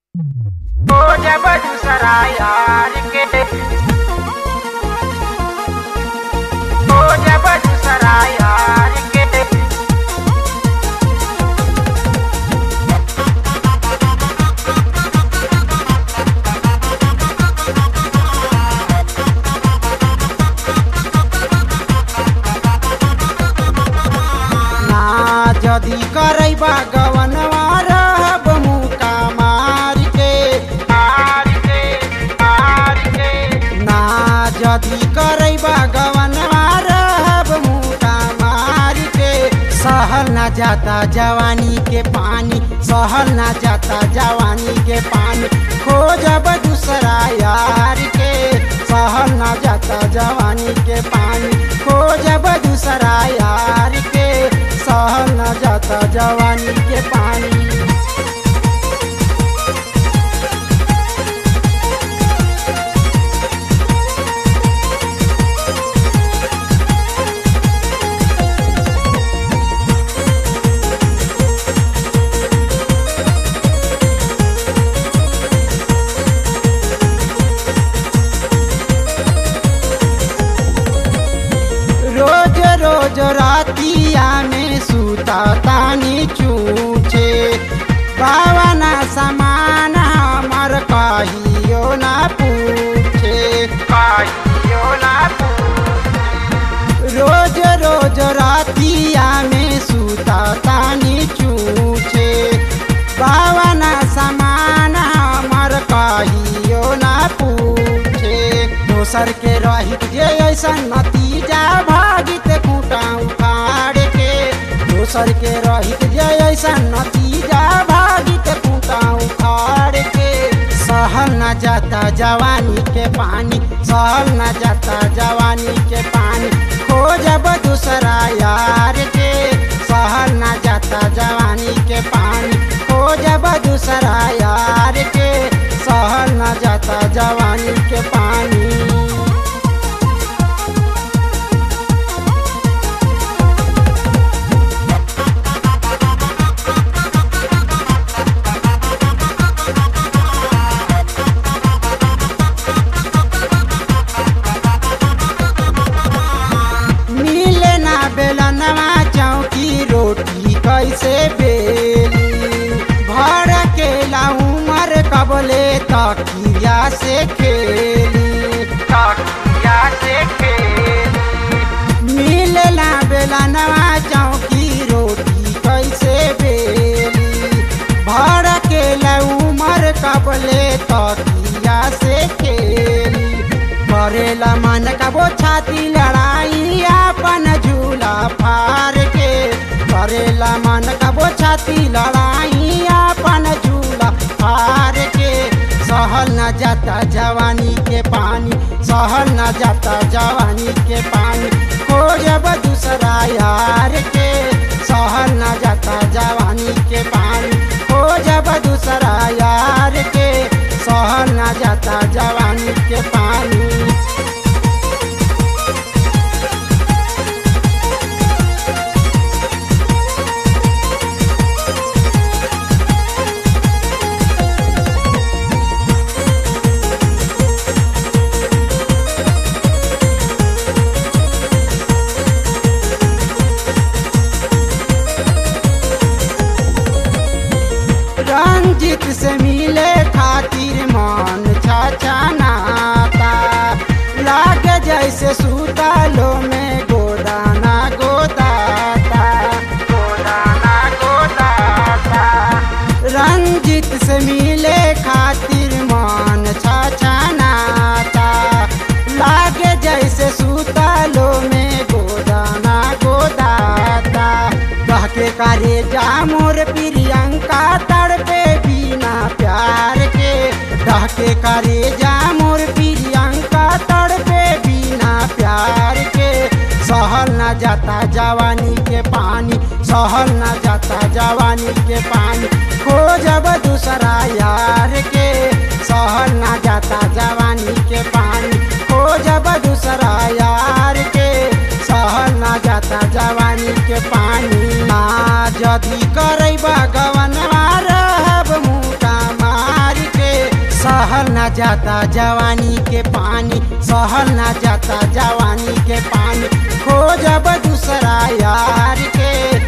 हो जब दूसरा यार के हो जब दूसरा यार के ना जदी करैबा गवनवा रहब मुका मार के मार के मार के ना जदी करैबा गवनवा रहब मुका मार के सहल ना जाता जवानी के पानी सहल ना जाता जवानी के पानी खोजब दूसरा यार के सहल ना जाता जवानी के पानी खोजब दूसरा यार के सहल ना जाता जवानी के पानी रोज रोज रातिया में सूता तानी चूचे बावना समान हमर कहियो ना पूछे कहियो ना रोज रोज रातिया में सूता तानी चूचे बावना समान हमर कहियो ना पूछे दोसर के रहित जे ऐसा नतीजा भागित खूटा उखाड़ के दोसर के रहित जे ऐसा नतीजा भागित खूटा उखाड़ के सहल न जाता जवानी के पानी सहल न जाता जवानी के पानी खोजब दूसरा यार के सहल न जाता जवानी के पानी खोजब दूसरा यार के सहल न जाता जवानी के पानी मिले ना बेलनवा चौकी रोटी कैसे बेली भर के उमर कबले तकिया से खेली तकिया से खेली मिले ना बेलनवा चौकी रोटी कैसे बेली भर के उमर कबले तकिया से खेली करेला मन का वो छाती लड़ाई अपन झूला फार के करेला मन का वो छाती लड़ाई अपन झूला फार के सहल न जाता जवानी के पानी सहल न जाता जवानी के पानी खोजब दूसरा यार के सहल न जाता जवानी के पानी खोजब दूसरा यार के सहल न जाता जवानी के पानी रंजित से मिले खातिर मन छाछानाता लागे जैसे सूतालो में गोदाना गोदाता गोदाना गोदाता रंजित से मिले खातिर मन छाछानाता लागे जैसे सूतालो में गोदाना गोदाता कह के करे जा मोर प्रियंका तड़पे बिना प्यार के कह के करे जा मोर प्रियंका तड़पे बिना प्यार के सहल न जाता जवानी के पानी सहल न जाता जवानी के पानी खोजब दूसरा यार के सहल न जाता जवानी के पानी खोजब दूसरा यार के सहल न जाता जवानी के पानी ना जदी करैबा गवनवा रहब मुका मार सहल ना जाता जवानी के पानी सहल ना जाता जवानी के पानी खोजब दूसरा यार के